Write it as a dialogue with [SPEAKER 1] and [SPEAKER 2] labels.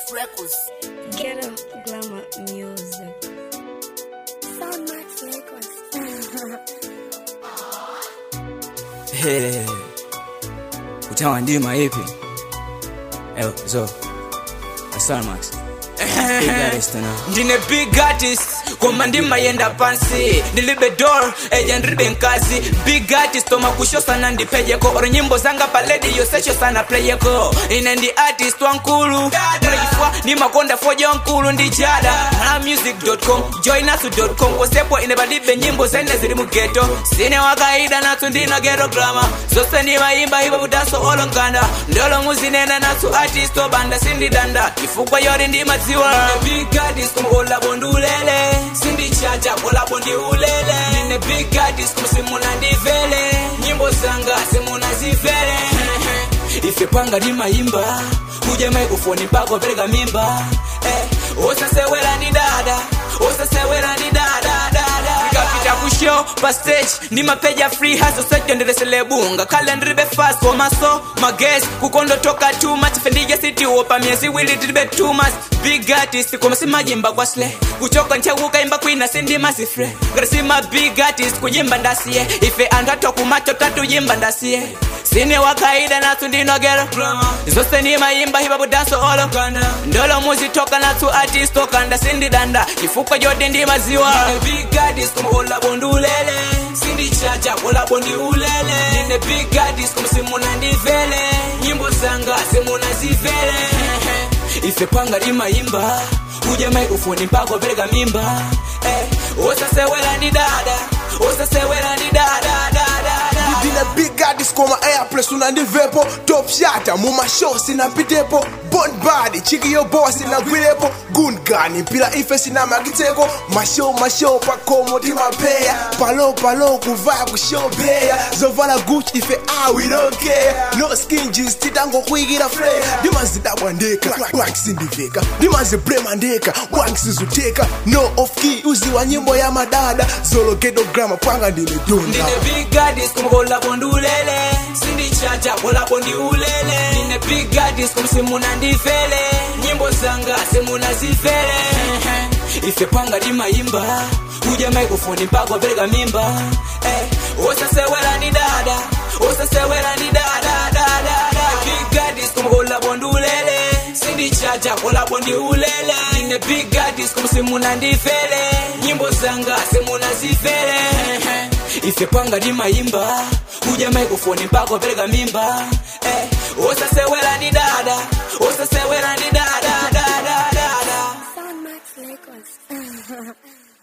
[SPEAKER 1] Records.
[SPEAKER 2] Ghetto Glamour Music.
[SPEAKER 1] Soundmax Records.
[SPEAKER 3] Hey. Utawa ndima ipi? Eyo, zo. Asamax. Big artist na.
[SPEAKER 4] ndine big artist koma ndimayenda pansi ndilibe dor eja ndilibe nkazi big artist oma kusho sana ndipejeko oro nyimbo zanga paledi yosecho sana playeko ine ndi artist wankulu mrejifwa ni makonda foja wankulu ndi jada malamusic.com joinasu.com kosepo ine palibe nyimbo zene zili mugeto sine wakaida nasu ndino geto grama zose ndimayimba ipo budaso olonganda ndolo muzinena nasu artist obanda sindidanda ifukwa yori ndimadziwa big artist kumukola bondulele sindichacha kola bondi ulele nine big artist kumsimuna ndivele nyimbo zanga simuna zivele ife panga ndimayimba kuja microphone mpaka pereka mimba eh, osasewera ndi dada osasewera ndi dada dada ikapita kushow pa stage ndi mapeja free hustle sejo ndileselebunga kale ndilibe fast komaso mages kukondotoka too much fendija sitiwo pa miezi iwiri tilibe too much big artist koma simajimba kwa sle kuchoka nchauka imba kwina sindima sifre ngati sima big artist kuyimba ndasiye ife anthu atokumacho tatuyimba ndasiye sine wakaida nasu ndinogera zose nimayimba hipapo danso olo ndolo muzitoka nasu artist okanda sindidanda chifukwa jodi ndimaziwa big artist kumukola bondulele sindichacha kola bondi ulele nine big artist kumsimuna ndivele nyimbo zanga simuna zivele ife panga limayimba kuja microphone mpaka pereka mimba eh, osasewera ndi dada osasewera ndi dada dada dada
[SPEAKER 5] ndine big artist koma airpress unandivepo top shata mumashow sinapitepo bond body chiki yobowa sinagwirepo gungani mpila ife sinamagiteko mashow mashow pakomo timapeya palo palo kuvaya kushopeya zovala guchi ife awirokea no skin jeans titangokwikira flay ndimazidabwa ndeka wankisindiveka ndimazibrema ndeka wankisizuteka no off key uziwa nyimbo ya madada zologedo grama panga ndimedonda
[SPEAKER 4] ndine big artist kumukola bondulele sindichacha kola bondi ulele ndine big artist kumsimuna ndivele nyimbo zanga simuna zivele ife panga ndimayimba kuja microphone mpaka pereka mimba eh, osasewera ndi dada osasewera ndi dada dada dada big artist kumukola bondulele sindichacha kola bondi ulele ndine big artist kumsimuna ndivele nyimbo zanga simuna zivele ife panga ndimayimba kuja microphone mpaka pereka mimba eh, osasewera ndi dada osasewera ndi dada dada dada
[SPEAKER 1] Soundmax Records.